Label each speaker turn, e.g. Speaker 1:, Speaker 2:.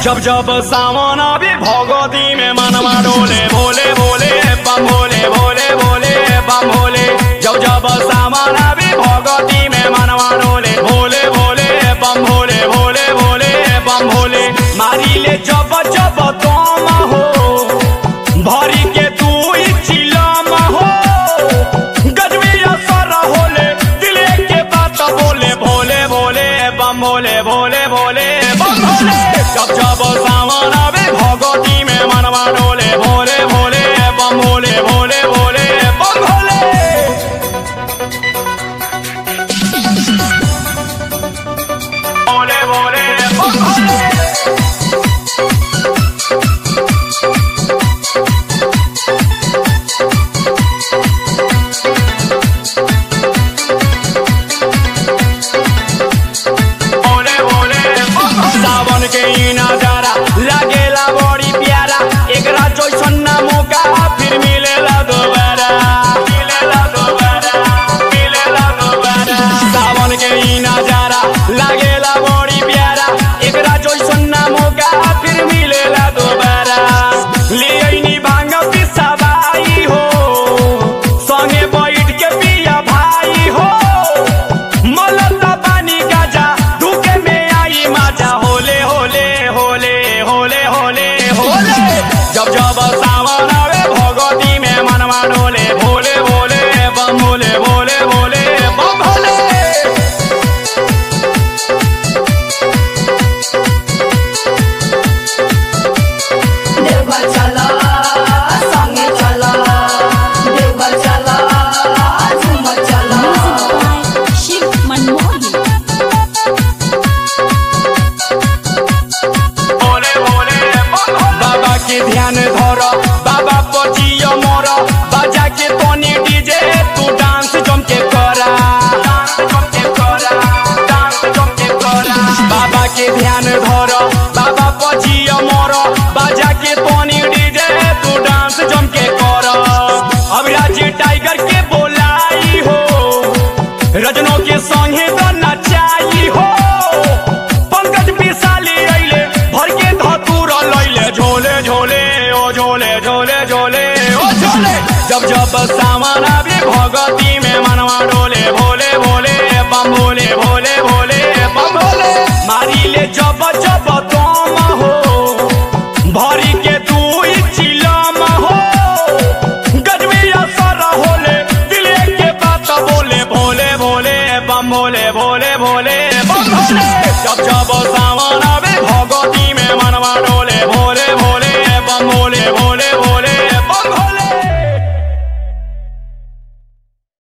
Speaker 1: जब जब सावन आवे भगवती में मनवा डोले भोले भोले बम भोले भोले भोले बम भोले जब जब सावन आवे भगवती में मनवा डोले भोले भोले बम भोले भोले भोले बम भोले मारी ले जब जब तुम हो भरी के तू चिलम हो गजबी असर होले दिले के बात बोले भोले भोले बम भोले भोले भोले बम भोले जब जब सावन आवे भगवती में मनवा डोले भोले भोले बम भोले भोले भोले बम भोले भोले भोले बम भोले भोले भोले सावन के ई नजारा लागेला बड़ी प्यारा एकरा जैसन ना मौका फिर मिलेला दोबारा मिलेला दोबारा मिलेला दोबारा सावन के ई नजारा लागेला बड़ी प्यारा एकरा जैसन ना मौका फिर मिलेला दोबारा ले आइनी भांग पिसाबाई हो संगे बैठ के पिया भाई हो मलता पानी गाजा धुके में आई माजा होले होले होले होले होले होले जब जब सावन आवे भगवती में मनवा डोले भोले भोले बम भोले भोले भोले बम भोले
Speaker 2: देवघर चला संगे चला देवघर चला झूमर चला
Speaker 3: Music by Shiv Manmohan.
Speaker 1: Bhole Bhole बाबा के ध्यान धर बाबा पचियो मोर बाजा के तोनी डीजे तू डांस जम के करा डांस जम के करा डांस जम के करा बाबा के ध्यान धर बाबा पचियो मोर बाजा के तोनी डीजे तू डांस जम के करा अभिराज टाइगर के बोलाई हो रजनों के संगे तो नचाई हो पंकज पिसाली अइले भर के धतूर लइले झोले झोले ओ झोले झोले झोले ओ झोले जब जब सामान आवे भगती में मनवा डोले भोले भोले बम भोले भोले भोले बम भोले मारी ले जब जब तुम हो भरी के तू चिलम हो गजबी असर होले दिले के बात बोले भोले भोले बम भोले भोले भोले बम भोले जब जब सावन